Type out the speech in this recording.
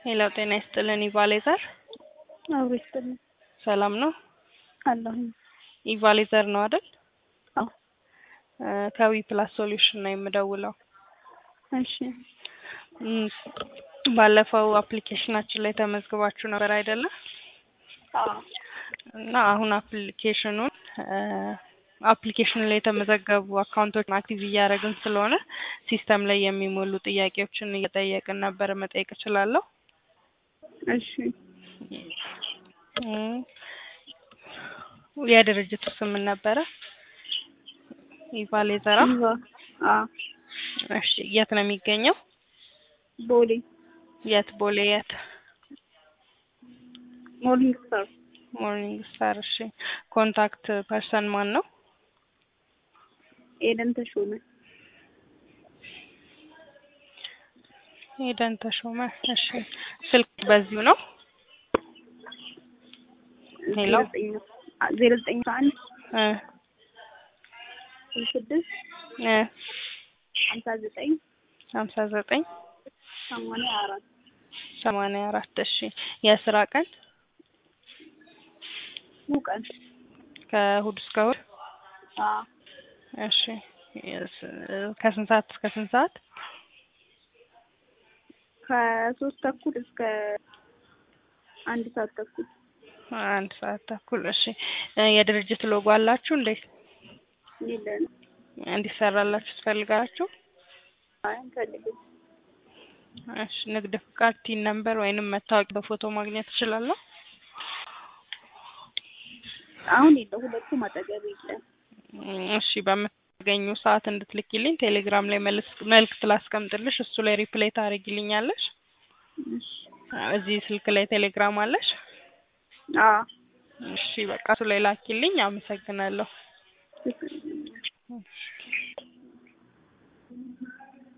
ሄሎ ጤና ይስጥልን ኢቫሌዘር አብሮ ይስጥልኝ ሰላም ነው? አለሁኝ። ኢቫሌዘር ነው አይደል? አዎ ከዊ ፕላስ ሶሉሽን ነው የምደውለው። እሺ እም፣ ባለፈው አፕሊኬሽናችን ላይ ተመዝግባችሁ ነበር አይደለ? አዎ እና አሁን አፕሊኬሽኑን አፕሊኬሽኑ ላይ የተመዘገቡ አካውንቶችን አክቲቭ እያደረግን ስለሆነ ሲስተም ላይ የሚሞሉ ጥያቄዎችን እየጠየቅን ነበር። መጠየቅ እችላለሁ? እሺ እም፣ የድርጅቱ ስም ምን ነበረ? ኢቫሌዘራ። ኢቫ አዎ እሺ የት ነው የሚገኘው? ቦሌ የት? ቦሌ የት? ሞርኒንግ ስታር ሞርኒንግ ስታር። እሺ ኮንታክት ፐርሰን ማን ነው? ኤደን ተሾመ ሄደን ተሾመ። እሺ ስልክ በዚሁ ነው? ሄሎ ዜሮ ዘጠኝ አንድ እ ስድስት እ ሀምሳ ዘጠኝ ሀምሳ ዘጠኝ ሰማንያ አራት ሰማንያ አራት እሺ የስራ ቀን ሙቀን ከእሑድ እስከ እሑድ አዎ እሺ የስ- ከስንት ሰዓት እስከ ስንት ሰዓት? ከሶስት ተኩል እስከ አንድ ሰዓት ተኩል አንድ ሰዓት ተኩል እሺ እ የድርጅት ሎጎ አላችሁ እንዴ? የለንም። እንዲሰራላችሁ ትፈልጋላችሁ? አይ አንፈልግም። እሺ ንግድ ፍቃድ፣ ቲን ነምበር ወይንም መታወቂያ በፎቶ ማግኘት እችላለሁ? አሁን የለ ሁለቱም አጠገብ የለም። እም፣ እሺ በምታገኙ ሰዓት እንድትልኪልኝ ቴሌግራም ላይ መልስ- መልእክት ላስቀምጥልሽ እሱ ላይ ሪፕሌይ ታደርጊልኛለሽ? እሺ እዚህ ስልክ ላይ ቴሌግራም አለሽ? አዎ እሺ በቃ እሱ ላይ ላኪልኝ። አመሰግናለሁ። እሺ